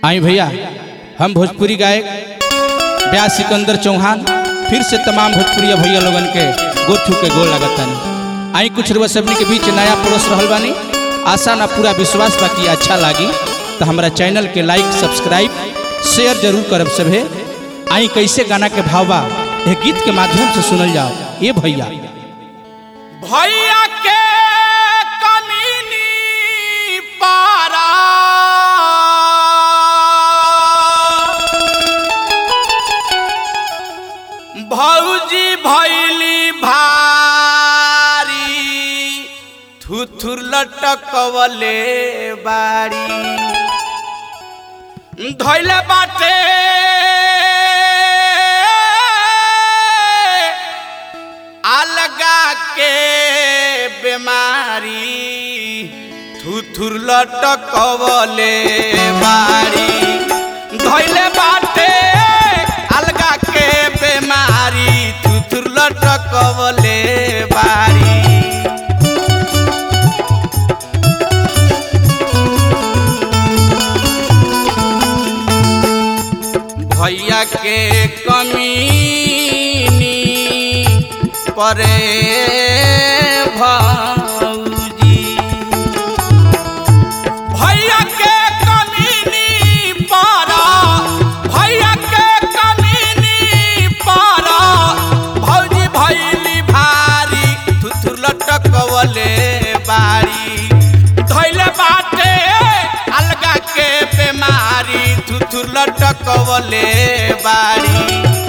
आई भैया हम भोजपुरी गायक ब्यास सिकंदर चौहान फिर से तमाम भोजपुरी भैया लोगन के गोर छू के गोल लगतनी आई कुछ रुआ सबनी के बीच नया परोस रहल बानी आशा ना पूरा विश्वास बाकी अच्छा लागी तो हमारा चैनल के लाइक सब्सक्राइब शेयर जरूर करब सभे आई कैसे गाना के भाव बा यह गीत के माध्यम से सुनल जाओ ये भैया भैया के कमीनी पारा भौजी भैली भारी थुथुर लटकवले बाड़ी धैले बाटे अलगा के बीमारी थुथुर लटकवले बाड़ी धैले बाटे अलगा के बीमारी थुथुर लटकवले बाड़ी भैया के कमीनी परे भौजी भैया के कमीनी पारा भैया के कमीनी पारा भौजी भैली भारी थुथुर लटकवले बारी धैले बाटे अलगा के बेमारी थुथुर लटकवले बारी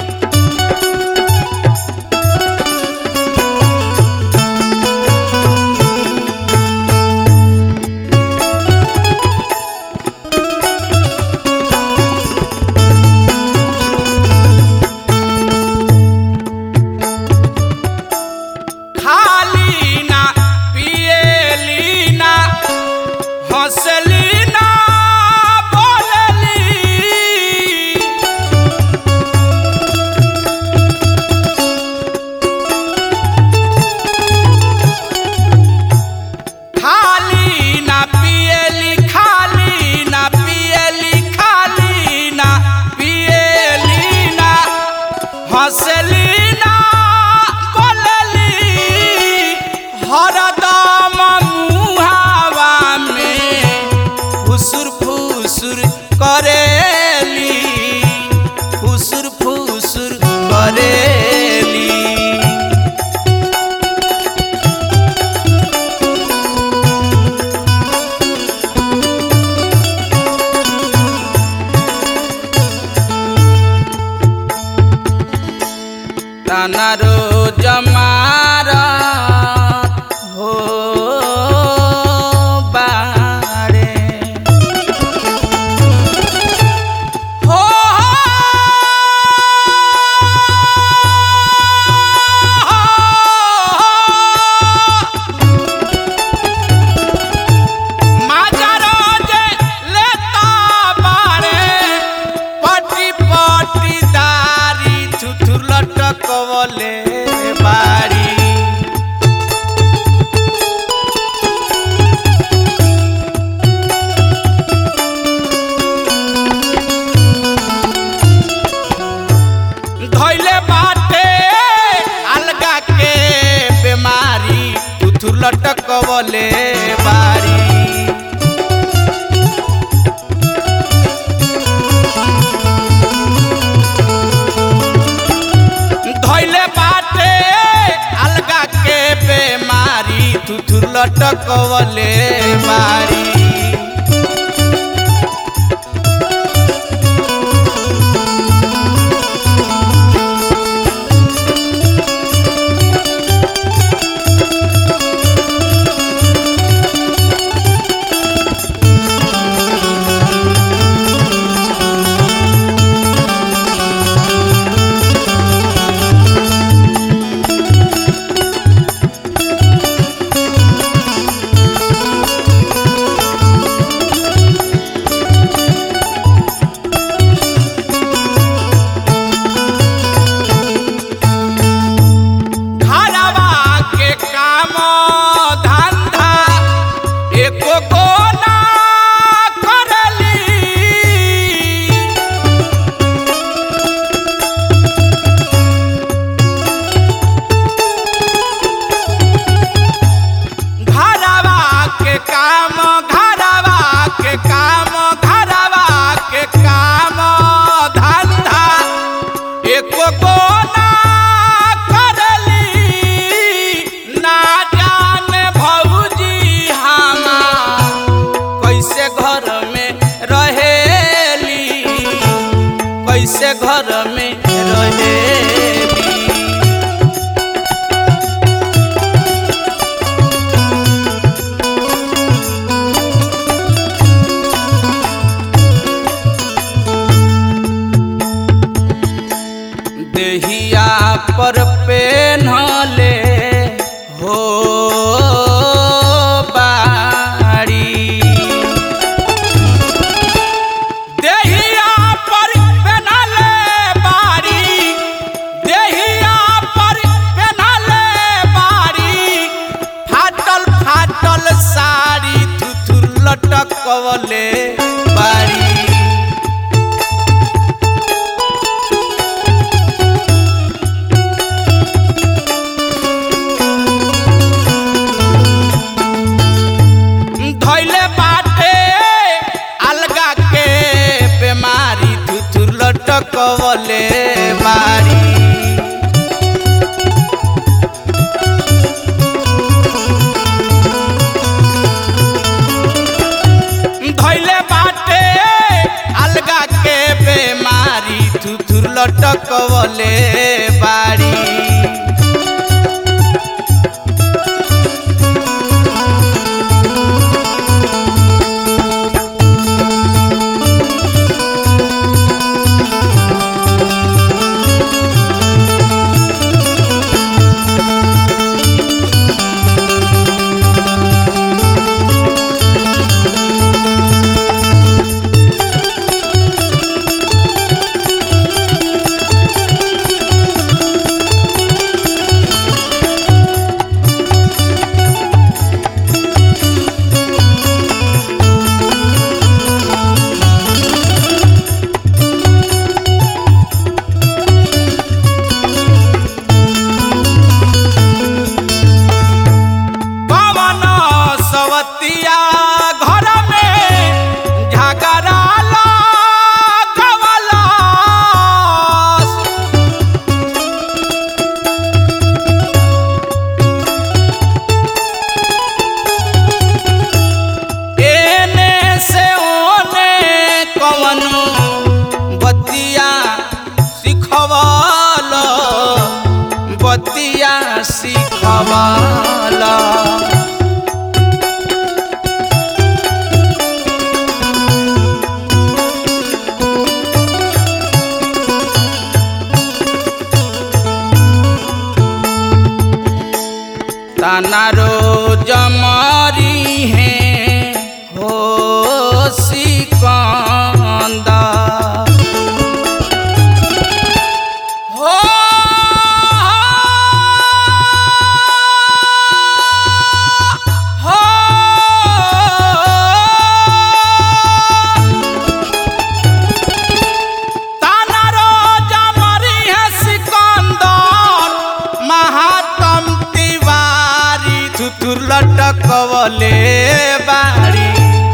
खाली ना पिएली ना हंसली ना बोलली खाली ना पिएली खाली ना पिएली खाली ना पिएली ना हंसली ना बोलली हरदम मुहावा में फुसुर फुसुर करेली फुसुर फुसुर करेली তানারো জমার হো বারে হো মাজারো যে লেতা বারে পটি পটি দাড়ি থুথুর লটকবলে বাড়ি धैले बाटे अलगा के बीमारी थुथुर लटकबले बाड़ी धैले बाटे अलगा के बेमारी थुथुर लटकवले बारी कैसे घर में रहेली देहिया पर पेन्हले हो बाड़ी देहिया पर पेन्हले बाड़ी देहिया पर पेन्हले बाड़ी फाटल फाटल साड़ी थुथुर लटकवले बाड़ी धैले बाटे अलगा के बेमारी थुथुर लटकवले बारी धैले बाटे अलगा के बेमारी थुथुर लटकवले बारी पवन सवतिया घर में झगड़ा लगवलस। एने से ओने कवनो बतिया सिखवल बतिया सिखवल तानारो जमरी है हो सिकंदा हो हो तानारो जमरी है सिकंदर महातम तिवारी थुथुर लटकवले बारी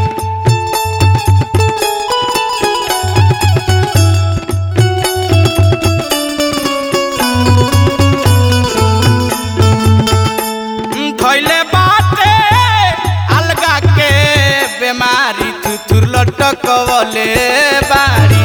धैले बाटे अलगा के बेमारी थुथुर लटकवले बारी